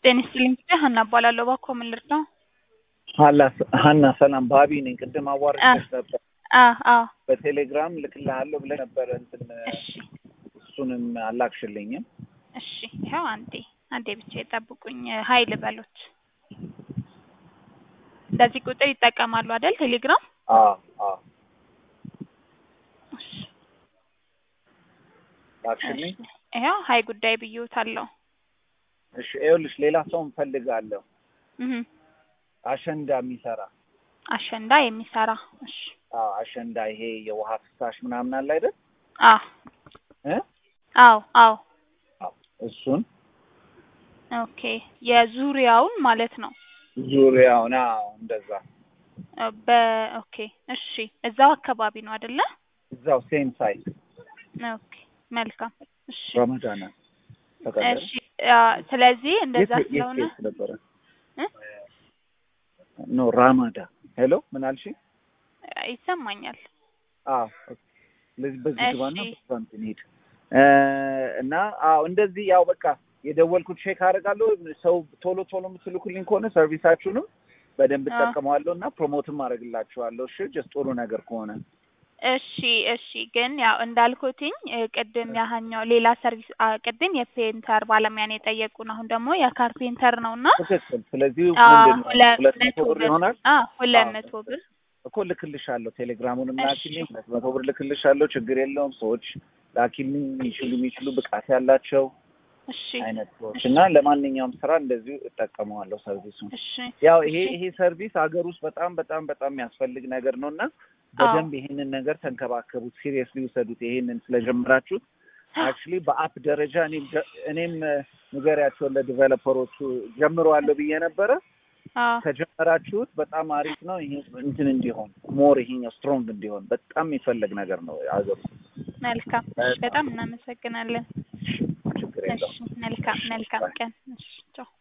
ጤና ይስጥልኝ ጊዜ ሀና እባላለሁ። እባክዎ ምን ልርዳው? ሀና ሰላም፣ ባቢ ነኝ። ቅድም አዋርቼሽ ነበር አ አ በቴሌግራም ልክልሃለሁ ብለህ ነበረ። እንትን እሺ እሱንም አላክሽልኝም። እሺ ይኸው አንዴ አንዴ ብቻ የጠብቁኝ። ሀይል በሉት። በዚህ ቁጥር ይጠቀማሉ አይደል? ቴሌግራም አዎ አዎ፣ እሺ ላክሽልኝ። እሺ። ይኸው ሀይ ጉዳይ ብዬዎታለሁ። እሺ ይኸውልሽ፣ ሌላ ሰው እንፈልጋለሁ። እህ አሸንዳ የሚሰራ አሸንዳ የሚሰራ እሺ። አዎ፣ አሸንዳ ይሄ የውሃ ፍሳሽ ምናምን አለ አይደል? አ እ አዎ አዎ አዎ፣ እሱን ኦኬ። የዙሪያውን ማለት ነው። ዙሪያውን። አዎ፣ እንደዛ በኦኬ እሺ። እዛው አካባቢ ነው አይደለ? እዛው ሴም ሳይት ኦኬ መልካም እሺ ረመዳን ተቀበለ። እሺ አ፣ ስለዚህ እንደዛ የት- የት ስለሆነ ኬስ ነበረ? እ? ኖ ራማዳ። ሄሎ ምን አልሽ? ይሰማኛል። አዎ ስለዚህ በዚህ እሺ። ግባና በዛም እንሂድ እ እና አዎ እንደዚህ ያው በቃ የደወልኩት ቼክ አደርጋለሁ። ሰው ቶሎ ቶሎ የምትልኩልኝ ከሆነ ሰርቪሳችሁንም በደንብ አዎ። እጠቀመዋለሁ እና ፕሮሞትም አደርግላችኋለሁ። እሺ ጀስት ጥሩ ነገር ከሆነ እሺ እሺ። ግን ያው እንዳልኩትኝ እ፣ ቅድም ያህኛው ሌላ ሰርቪስ አ፣ ቅድም የፔንተር ባለሙያን የጠየቁን አሁን ደግሞ የካርፔንተር ነው እና ትክክል። ስለዚህ አ፣ ምንድን ነው ሁለት ሁለት መቶ መቶ ብር ብር ይሆናል አ፣ ሁለት አዎ። መቶ ብር እኮ ልክልሻለሁ። ቴሌግራሙንም እሺ። ላኪልኝ። ሁለት መቶ ብር ልክልሻለሁ። ችግር የለውም። ሰዎች ላኪልኝ የሚችሉ የሚችሉ ብቃት ያላቸው እሺ አይነት ሰዎች እሺ። እና ለማንኛውም ስራ እንደዚሁ እጠቀመዋለሁ ሰርቪሱን። እሺ ያው ይሄ እሺ። ይሄ ሰርቪስ ሀገር ውስጥ በጣም በጣም በጣም የሚያስፈልግ ነገር ነው እና በደንብ ይሄንን ነገር ተንከባከቡት፣ ሲሪየስሊ ውሰዱት። ይሄንን ስለጀመራችሁት አክቹሊ በአፕ ደረጃ እኔም ጀ- እኔም እ፣ ንገሪያቸውን ለዲቨሎፐሮቹ ጀምረዋለሁ ብዬ ነበረ። አ፣ ከጀመራችሁት በጣም አሪፍ ነው። ይሄ እንትን እንዲሆን ሞር ይሄኛው ስትሮንግ እንዲሆን በጣም የሚፈለግ ነገር ነው ሀገር ውስጥ። መልካም እሺ። በጣም እናመሰግናለን። ችግር እሺ የለውም። መልካም መልካም ቀን። እሺ ቻው።